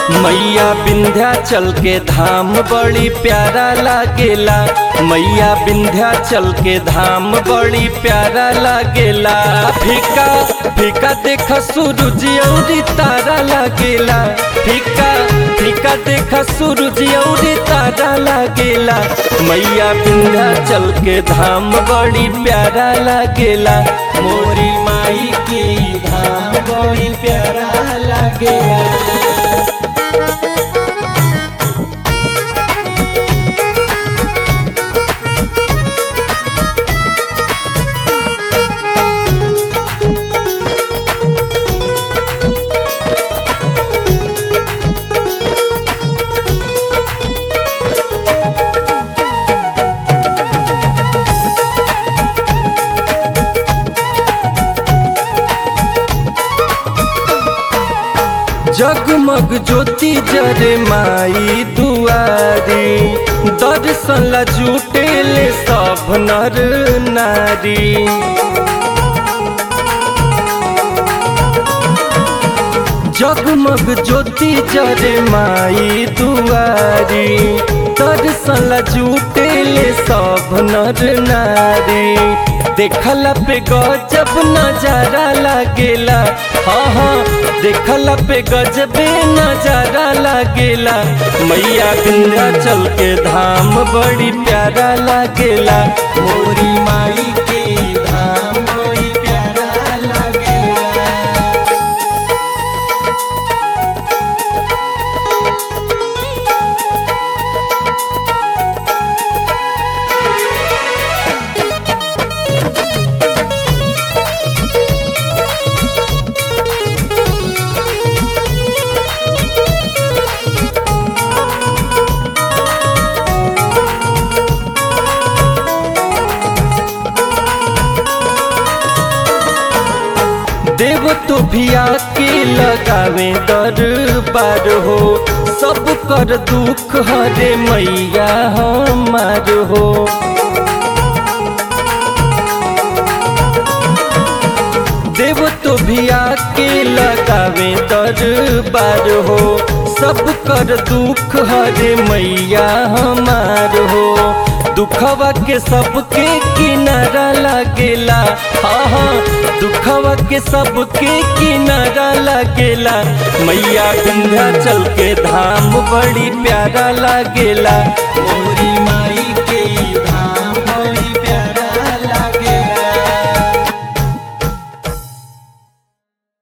मैया विंध्याचल के धाम बड़ी प्यारा लागेला मैया विंध्याचल के धाम बड़ी प्यारा लागेला फीका फीका देख सूरज औरी तारा लागेला फीका फीका देख सूरज औरी तारा लागेला मैया विंध्याचल के धाम बड़ी प्यारा लागेला मोरी माई के धाम बड़ी प्यारा लागेला जगमग ज्योति जरे माई दुआरी दर्शन ला जुटेले सब नर नारी जगमग ज्योति जरे माई दुआरी दर्शन ला जुटेले सब नर नारी देखला पे गजब नजारा लागेला हाँ हाँ देखला पे गजबे नजारा लागेला मैया विंध्याचल के धाम बड़ी प्यारा लागेला मोरी माई के धाम बड़ी प्यारा लागेला देव तो भी आके लगावे दरबार हो सब कर दुख हरे मैया हमार हो देव तो भी आके लगावे दरबार हो सब कर दुख हरे मैया हमार हो दुखवा के सबके किनारा लागेला हाँ हाँ दुखवा के सबके किनारा लागेला मैया विंध्याचल के धाम बड़ी प्यारा लागेला मोरी माई